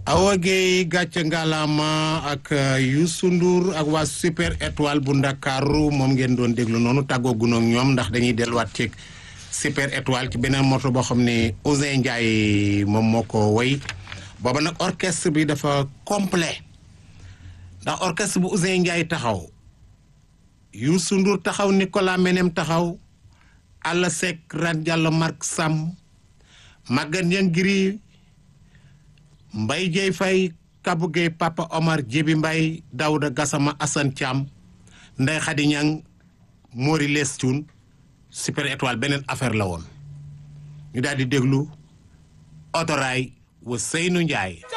Awa Gueye gàcce ngalaama ak Youssou Ndour ak waa super étoile bu Ndakaaru moom ngeen doon déglu noonu tàggoo gunoog ñoom ndax dañuy delluwaat ci super étoile ci beneen morceau boo xam ne Ousseyn Ndiaye moom moo ko woy booba nag orchestre bi dafa complet ndax orchestre bu Ousseyn Ndiaye taxaw Youssou Ndour taxaw Nicolas Menem taxaw Alla Seck Ran Diallo Marc Sam Maguette Niangiri Mbaye Dieye Faye Kabou Gueye Papa Omar Djibi Mbaye Daouda Gassama Assane Thiam Ndeye Khady Niang Mori Les Thioune super étoile beneen affaire la woon ñu daal di déglu otoraay wa Seynou Ndiaye